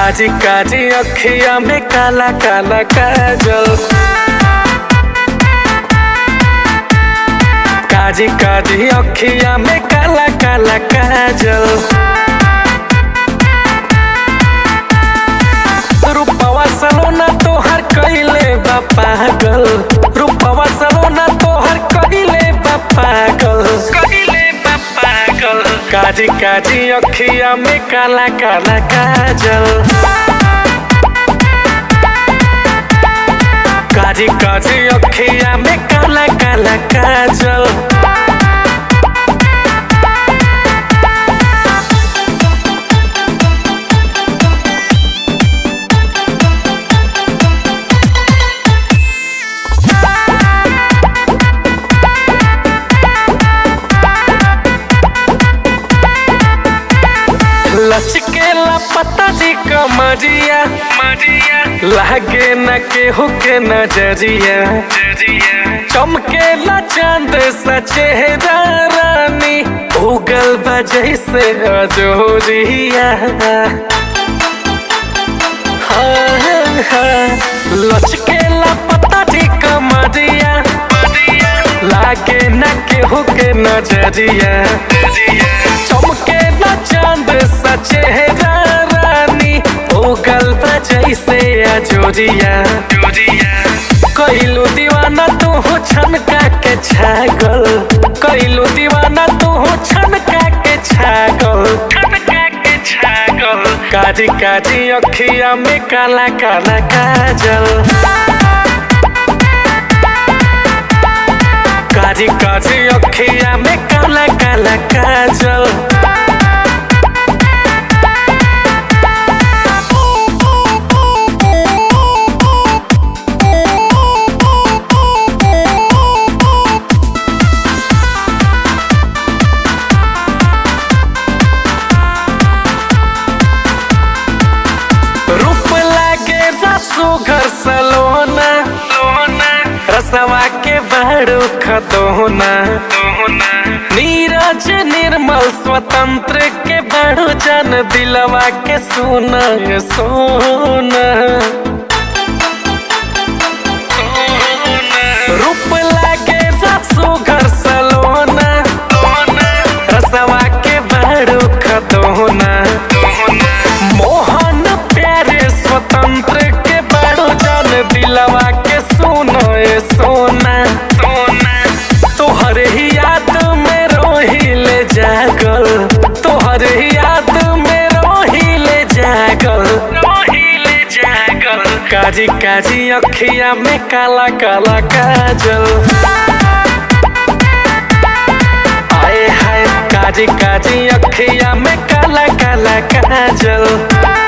काजी काजी अखिया में काला काला काजल काजी काजी अखिया में काला काला काजल रूपवा सलोना तोहर कइले बा पागल रूपवा सलोना तोहर कइले बा पागल कइले बा पागल काजी काजी अखिया में काला काला काजल काजी काजी अखिया में काला काला काजल लचकेला पता जी कमरिया मरिया लागे न केहू के नजरिया चमकेला चांद सा चेहरा रानी उगल बजै से अजोरिया हाँ, हाँ, लचकेला पता जी कमरिया लागे न केहू के नजरिया चमकेला चांद सा चेहरा रानी उगल जैसे अजोरिया कइलू दीवाना तू हो छनका के छागल कइलू दीवाना तू हो छनका के छागल छनका के छागल काजी काजी अखिया में काला काला काजल काजी काजी अखिया में काला काला काजल रूप लागे रसो घर सलोना रसवा के बड़ो खतोना नीरज निर्मल स्वतंत्र के बड़ो जन दिलवा के सोना सोना रूप लागे रसो घर सलोना रसवा के बड़ो खतोना मोहन प्यारे स्वतंत्र के बड़ो जन दिलवा के सोना ए सोना सोना तोहर ही याद में रोहिले जागल तोहर ही याद में रोहिले जागल रोहिले जागल काजी काजी अखिया में काला काला काजल आए हाय काजी काजी अखिया में काला काला काजल